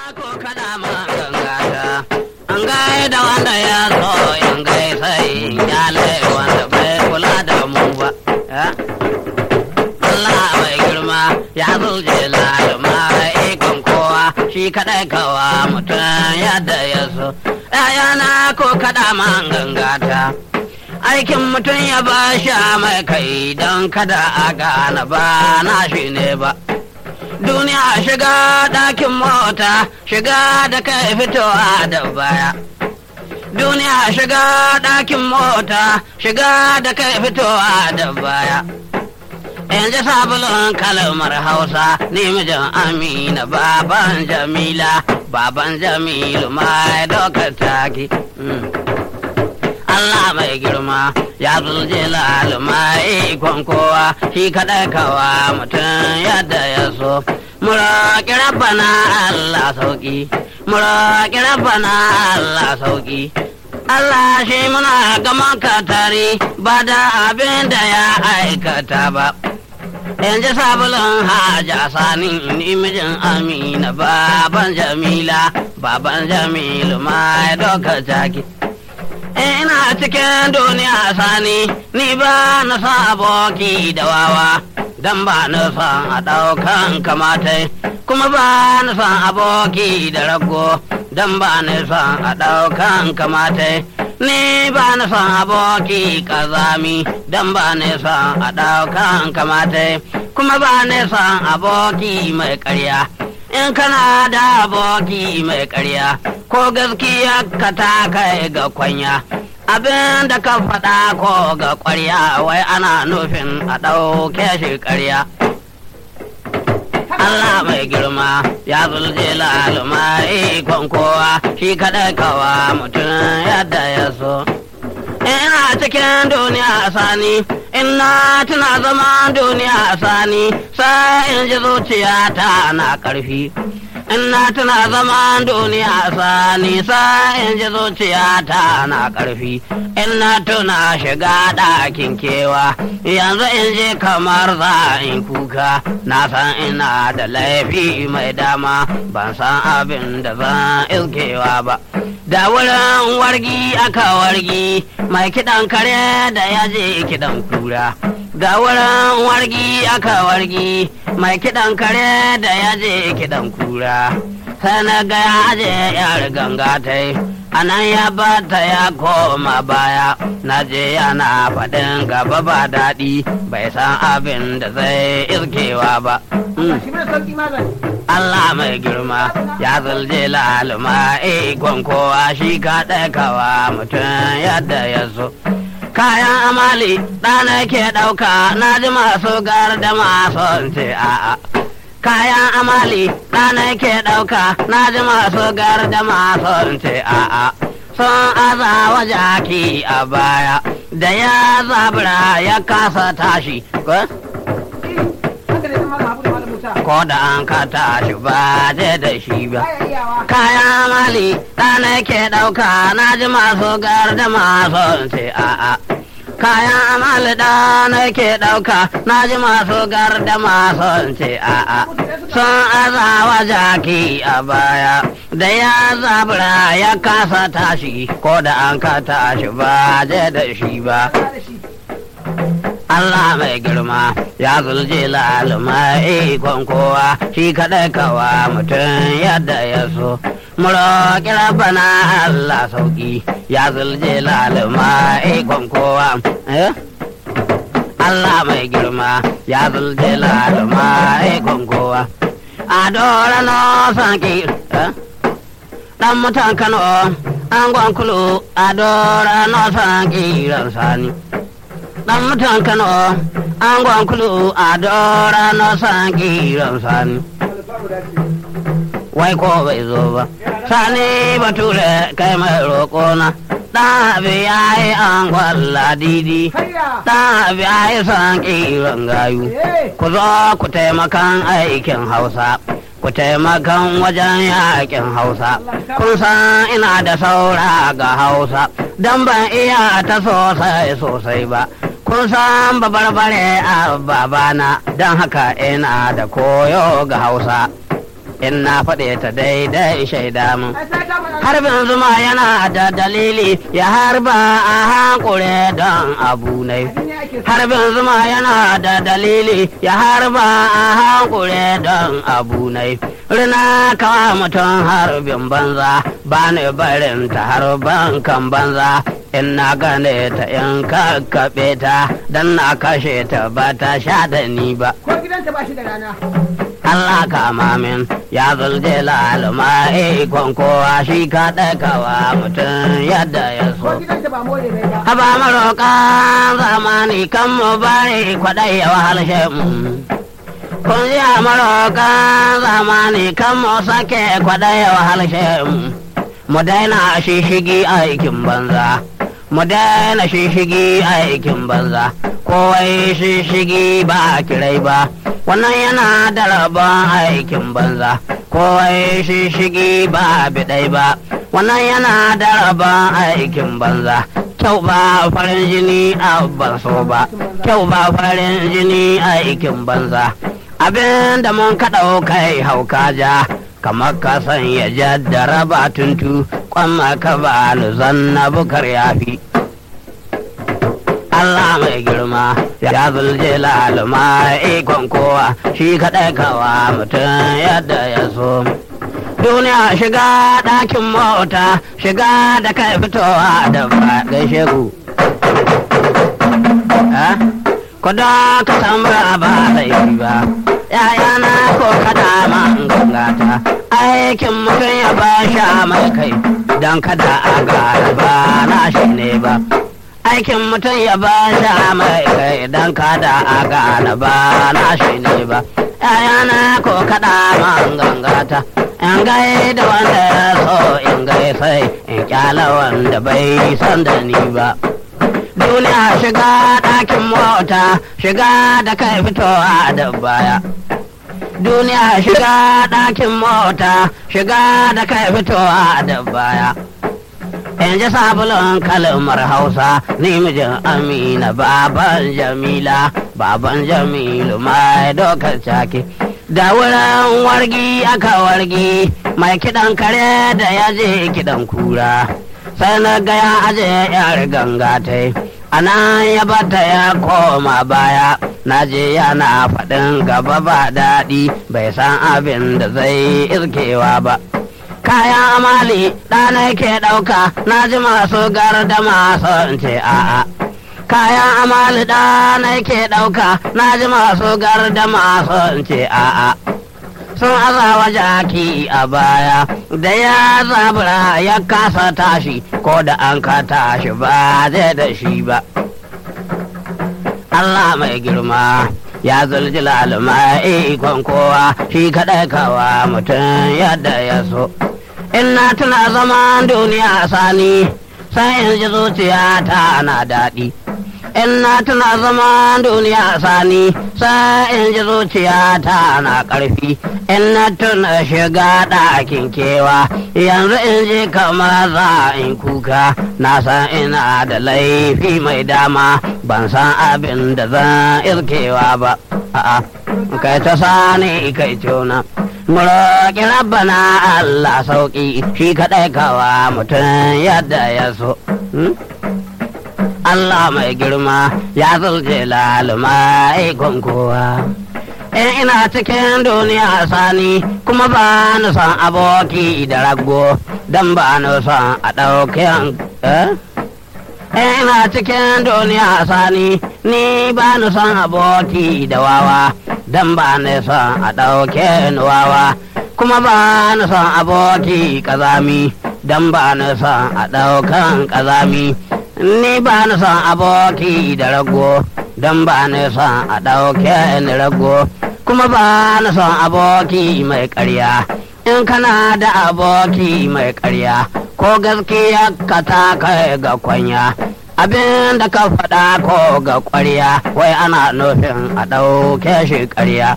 ko kada ma gangata an gai da wanda ya so in gai sai yale wanda bai kula da mu ba Allah mai girma ya zulje laluma ikon kowa shi kadai kawa mutum yadda ya so ‘ya'yana ko kada man gangata aikin mutum ya ba sha mai kai don kada a gane ba na shi ne ba duniya shiga ɗakin mota shiga da kai fitowa da baya duniya shiga ɗakin mota shiga da kai fitowa da baya yanzu sabulun kalmar hausa ni mijin amina baban jamila baban jamilu mai dokar taki Allah mai girma ya zulje mai ikon kowa shi kaɗai kawa mutum yadda ya so. Muraƙi rabbana Allah sauƙi, muraƙi rabbana Allah sauƙi. Allah shi muna gaman katari ba da abin da ya aikata ba. Yanzu sabulun haja sani ni mijin Amina baban Jamila, baban Jamilu mai doka jaki. ina cikin duniya sani ni ba na sa aboki da wawa dan ba na san a ɗaukan kamatai kuma ba na san aboki da rago dan ba na san a ɗaukan kamatai ni ba na san aboki kazami dan ba na san a ɗaukan kamatai kuma ba na san aboki mai ƙarya in kana da aboki mai ƙarya ko gaskiya ka ta kai ga kwanya abin da ka faɗa ko ga ƙwarya wai ana nufin a ɗauke shi ƙarya Allah mai girma ya zulje laluma ikon kowa shi kaɗai kawa mutum yadda ya so. Ina cikin duniya sani, ina tuna zama duniya sani, sai in ji zuciya ta na ƙarfi. ina tuna zaman duniya sani sai in ji zuciya ta na ƙarfi ina tuna shiga ɗakin kewa yanzu in ji kamar za in kuka na san ina da laifi mai dama ban san abin da zan ilkewa ba da wurin wargi aka wargi mai kiɗan kare da ya je kiɗan kura da wurin wargi aka wargi mai kiɗan kare da ya je kiɗan kura sai na ga ya je yar ganga ta yi a nan ya bata ya koma baya na je yana faɗin gaba ba daɗi bai san abin da zai irkewa ba Allah mai girma ya zulje laluma ikon kowa shi ka kawa mutum yadda ya so. kayan amali ɗana ke ɗauka na ji masu gar da masu ce a'a kayan amali ɗana ke ɗauka na ji masu gar da masu ce a'a sun aza wa jaki a baya da ya zabura ya kasa tashi ko da an ka tashi ba je da shi ba kayan mali ɗana ke ɗauka na ji masu gar da masu ce a'a kayan amali ɗana ke ɗauka na ji masu gar da masu ce a'a sun azawa jaki a baya da ya zabura ya kasa tashi ko da an ka tashi ba je da shi ba Allah mai girma ya zulje laluma ikon kowa shi kaɗai kawa mutum yadda ya so. Muroƙi bana Allah sauƙi ya zulje laluma ikon kowa. Allah mai girma ya zulje laluma ikon kowa. A dora no sanki ɗan mutan Kano an gwankulu a dora no sanki ran sani. dan mutan Kano an gwankulu a dora na san kiran sani. Wai ko bai zo ba, sani bature kai mai roƙona. Dan abi ya yi an gwalla didi, dan abi ya yi san kiran gayu. Ku zo ku taimakan aikin Hausa. Ku taimakan wajen yakin Hausa, kun san ina da saura ga Hausa, don ban iya ta sosai sosai ba. kun san babarbare a babana don haka ina da koyo ga hausa in na faɗe ta daidai shaida mun harbin zuma yana da dalili ya harba a hankure don abu ne harbin zuma yana da dalili ya harba a hankure don abu ne rina kawa mutum harbin banza ba ni barin ta harban kan banza in na gane ta in kakkaɓe ta don na kashe ta ba ta sha da ni ba ko gidanta ba shi da rana Allah kama min ya zulje laluma ikon kowa shi ka ɗaikawa mutum yadda ya ko so. gidanta ba more mai ba Haba maroƙan zamani kan mu bari kwaɗai ya wahalshe mu. Kun ji a maroƙan zamani kan mu sake kwaɗai ya wahalshe mu. Mu daina shishigi aikin banza. Mu daina shishigi aikin banza. Kowai shishigi ba kirai ba. Wannan yana da rabon aikin banza. Kowai shishigi ba biɗai ba. Wannan yana da rabon aikin banza. Kyau ba farin jini a ban so ba. Kyau ba farin jini aikin banza. Abin da mun kaɗau kai hauka ja. kamar ka san ya jaddara ba tuntu kwamma ka ba zanna bukar yafi Allah mai girma ya zulje laluma ikon kowa shi kaɗai kawa mutum yadda ya so duniya shiga ɗakin mota shiga da kai fitowa da ba gaishe ku Ha? Ko da ka san ba ba laifi ba ‘ya'yana ko kada man gangata aikin mutum ya ba sha mai kai don kada a gara ba na shi ne ba aikin mutum ya ba sha mai kai don kada a gane ba na shi ne ba ‘ya'yana ko kada man gangata in gai da wanda ya so in gai sai in kyala wanda bai san da ni ba duniya shiga ɗakin mota shiga da kai fitowa da baya duniya shiga ɗakin mota shiga da kai fitowa da baya in ji sabulun kalmar hausa ni mijin amina baban jamila baban jamilu mai dokar caki da wurin wargi aka wargi mai kiɗan kare da ya je kiɗan kura sai na ga ya aje yar ganga ta ana ya bata ya koma baya na je yana faɗin gaba ba daɗi bai san abin da zai irkewa ba kayan amali ɗana ke ɗauka na ji masu garda masu in ce a'a kayan amali ɗana ke ɗauka na ji masu garda masu in ce a'a sun azawa jaki a baya da ya zabura ya kasa tashi ko da an ka tashi ba zai da shi ba Allah mai girma ya zuljila alma ikon kowa shi kaɗai kawa mutum yadda ya so in na tuna zaman duniya sani sai in ji zuciya ta na daɗi in na tuna zaman duniya sani sai in ji zuciya ta na ƙarfi in na tuna shiga ɗakin kewa yanzu in ji kamar za in kuka na san ina da laifi mai dama ban san abin da zan irkewa ba a'a kai ta sani kai tona Muroƙi rabbana Allah sauƙi shi kaɗai kawa mutum yadda ya so. Hmm? Allah mai girma ya zulje laluma ikon kowa. In ina cikin duniya sani kuma ba ni son aboki da rago don ba ni son a ɗauki eh? In ina cikin duniya sani ni ba ni son aboki da wawa don ba ni son a ɗauke ni wawa kuma ba ni son aboki ƙazami don ba ni son a ɗaukan ƙazami. ni ba ni son aboki da rago don ba ni son a ɗauke ni rago kuma ba ni son aboki mai ƙarya in kana da aboki mai ƙarya ko gaskiya ka ta kai ga kwanya abin da ka faɗa ko ga ƙwarya wai ana nufin a ɗauke shi ƙarya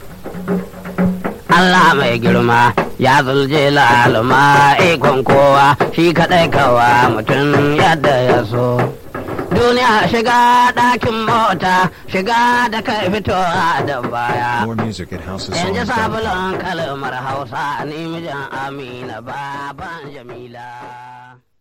Allah mai girma ya zulje laluma ikon kowa shi kaɗai kawa mutum yadda ya so. duniya shiga ɗakin mota shiga da kai fitowa da baya More music at yanzu houseofsongs.com. sabulun kalmar hausa ni mijin amina baban jamila